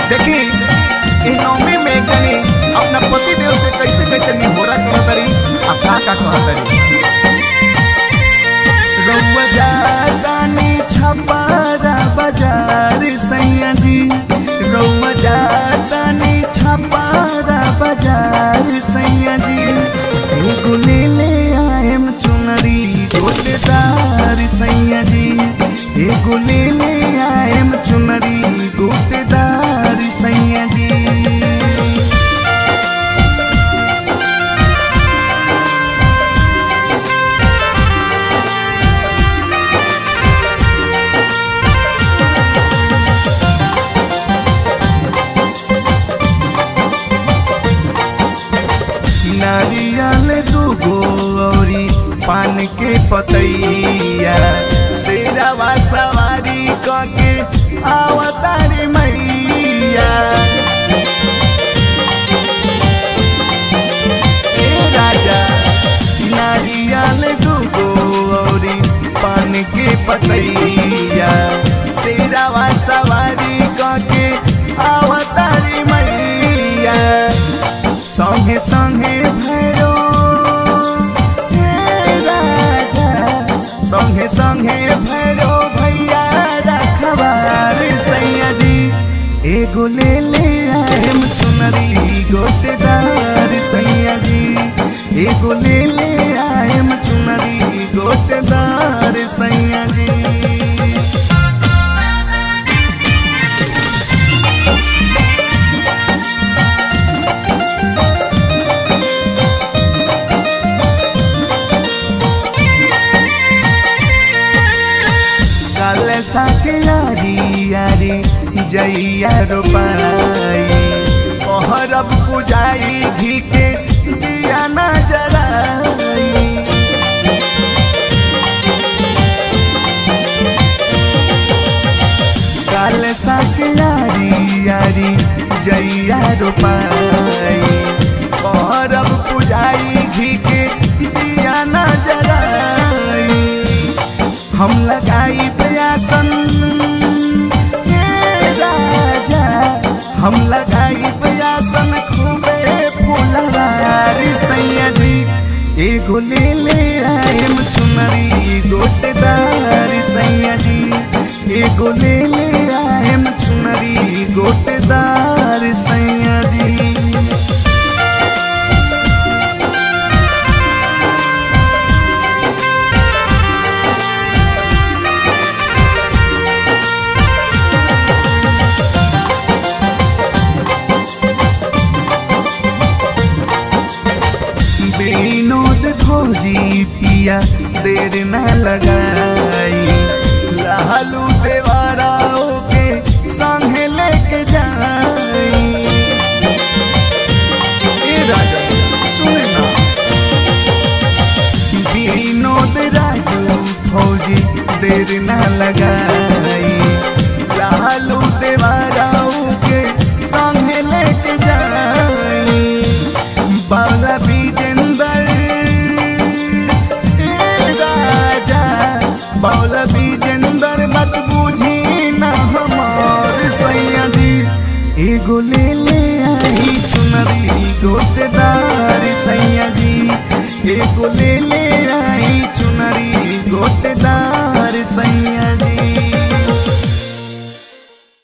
देखी इ नौमी में एक जनी अपना पति देव से कैसे कैसे निहोरा करत तरी आ का का कहत तरी रउआ जातानी छपारा बाजार सैया जी रउआ जातानी छपारा बाजार सैया जी एगो ले ले आएम चुनरी गोटेदार सैया जी एगो ले ले आएम चुनरी गोटेदार सैया जी नारियल दूगो औरी पान के पतैया शेरावा सवारी कके आवतारी मैया ए राजा नारियल दूगो औरी पान के पतैया शेरावा सवारी कके आवतारी मैया संगे संगे भैरो हे राजा संगे संगे भैरो भैया रखबार सैया जी एगो ले ले आएम चुनरी गोटेदार सैया जी एगो ले ले आएम चुनरी गोटेदार सैया जी काल साके यारी यारी जैया रोपाई पहरब पुजाई घी के दिया न जराई काल साके यारी यारी जैया रोपाई पहरब पुजाई घी के दिया न जराई हम लगाई प्रयासन हे राजा हम लगाई प्रयासन खूबे फूलवारी सैया जी एगो ले ले आएम चुनरी गोटेदार सैया जी एगो ले ले आएम चुनरी गोटेदार सैया जी विनोद भौजी पिया देर न लगाई लालू देवाराओ के संगे लेके जाई ए राजा सुने ना विनोद राजू फौजी देर न लगाई लालू देवाराओ के संगे लेके जाई बाला विजेंदर ए राजा बाला विजेंदर मत बूझी ना हमार सैया जी एगो ले ले आई चुनरी गोटेदार सैया जी एगो ले ले आई चुनरी गोटेदार सैया जी